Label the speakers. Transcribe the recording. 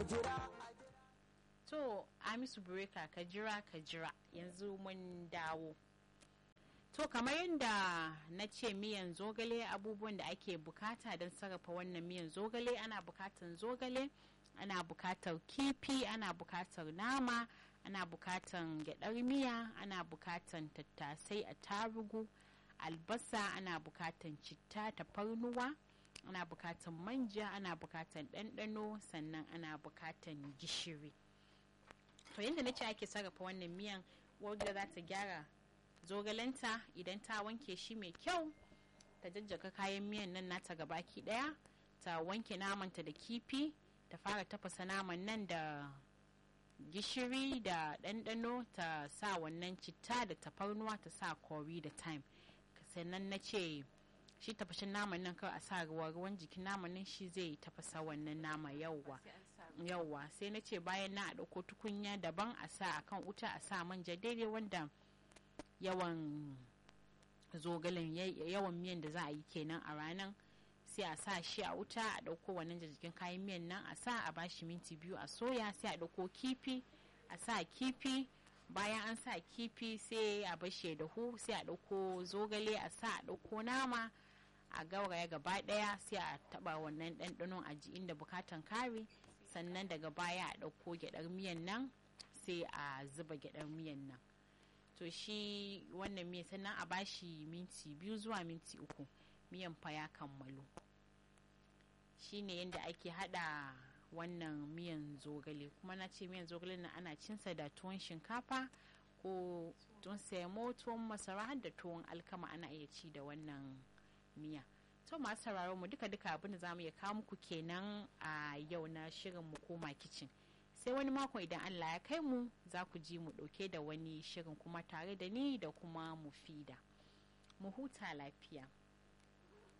Speaker 1: a jira
Speaker 2: to amisu bureka ka jira ka jira yanzu mun dawo to kamar yadda na ce miyan zogale abubuwan da ake bukata don sarrafa wannan miyan zogale ana bukatan zogale ana bukatar kifi ana bukatar nama ana bukatan gyadar miya ana bukatan tattasai a tarugu albasa ana bukatan citta tafarnuwa ana bukatan manja ana bukatan ɗanɗano sannan ana bukatan gishiri to yadda na ce ake sarrafa wannan miyan wadda za ta gyara zogalenta idan ta wanke shi mai kyau ta jajjaka kayan miyan nan nata gabaki daya ta wanke namanta da kifi ta fara tafasa naman nan da gishiri da ɗanɗano ta sa wannan citta da tafarnuwa ta sa kori da time sannan na ce shi tafashin naman nan kawai a sa ruwa ruwan jikin naman nan shi zai tafasa wannan nama yauwa yauwa sai na ce bayan na a ɗauko tukunya daban a sa akan wuta a sa manja daidai wanda yawan zogalen yawan miyan da za a yi kenan a ranar sai a sa shi a wuta a ɗauko wannan jikin kayan miyan nan a sa a bashi minti biyu a soya sai a ɗauko kifi a sa kifi bayan an sa kifi sai a bashi da hu sai a ɗauko zogale a sa a ɗauko nama a gauraya gaba ɗaya sai a taɓa wannan ɗanɗanon a ji inda bukatan kare sannan daga baya a ɗauko gyaɗar miyan nan sai a zuba gyaɗar miyan nan to shi wannan miyan sannan a bashi minti biyu zuwa minti uku miyan fa ya kammalu shine yadda ake hada wannan miyan zogale kuma na ce miyan zogale na ana cinsa da tuwon shinkafa ko tuwon semo tuwon masara har da tuwon alkama ana iya ci da wannan miya to masu sauraron mu duka duka abin da za mu iya kawo muku kenan a yau na shirin mu koma kicin sai wani mako idan allah ya kai mu za ku ji mu ɗauke da wani shirin kuma tare da ni da kuma mufida mu huta lafiya